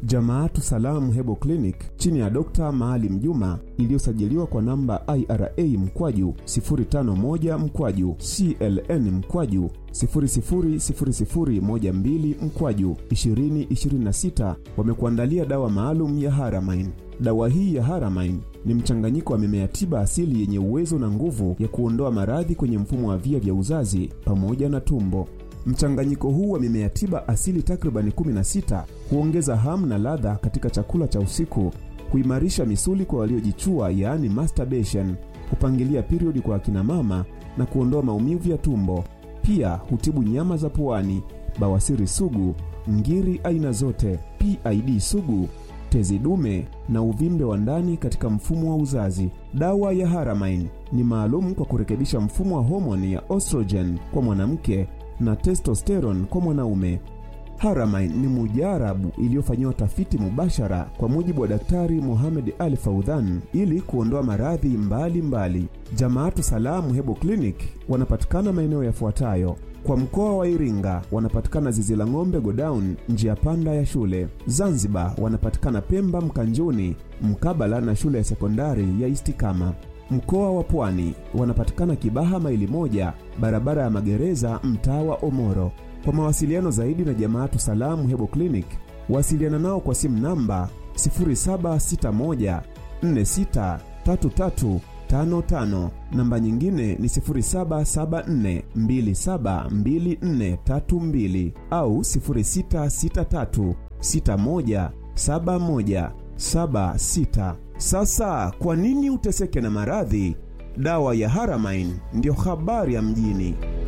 Jamaatu Salamu Hebo Clinic chini ya Dr. Maalim Juma iliyosajiliwa kwa namba IRA mkwaju 051 mkwaju CLN mkwaju 000012 mkwaju 2026 wamekuandalia dawa maalum ya Haramain. Dawa hii ya Haramain ni mchanganyiko wa mimea tiba asili yenye uwezo na nguvu ya kuondoa maradhi kwenye mfumo wa via vya uzazi pamoja na tumbo. Mchanganyiko huu wa mimea tiba asili takribani 16 huongeza hamu na ladha katika chakula cha usiku, huimarisha misuli kwa waliojichua, yaani masturbation, hupangilia periodi kwa akina mama na kuondoa maumivu ya tumbo. Pia hutibu nyama za puani, bawasiri sugu, ngiri aina zote, PID sugu, tezi dume na uvimbe wa ndani katika mfumo wa uzazi. Dawa ya Haramain ni maalum kwa kurekebisha mfumo wa homoni ya estrogen kwa mwanamke na testosterone kwa mwanaume. Haramain ni mujarabu iliyofanyiwa tafiti mubashara kwa mujibu wa Daktari Mohamed Ali Faudhan ili kuondoa maradhi mbalimbali. Jamaatu Salamu Hebo Clinic wanapatikana maeneo yafuatayo: kwa mkoa wa Iringa wanapatikana zizi la ng'ombe Godown, njia panda ya shule. Zanzibar wanapatikana Pemba Mkanjuni, mkabala na shule ya sekondari ya Istikama. Mkoa wa Pwani wanapatikana Kibaha maili moja, barabara ya magereza, mtaa wa Omoro. Kwa mawasiliano zaidi na Jamaatu Salamu Hebo Clinic, wasiliana nao kwa simu namba 0761 463355, namba nyingine ni 0774 272432 au 0663 61 71 76. Sasa kwa nini uteseke na maradhi? Dawa ya Haramain ndiyo habari ya mjini.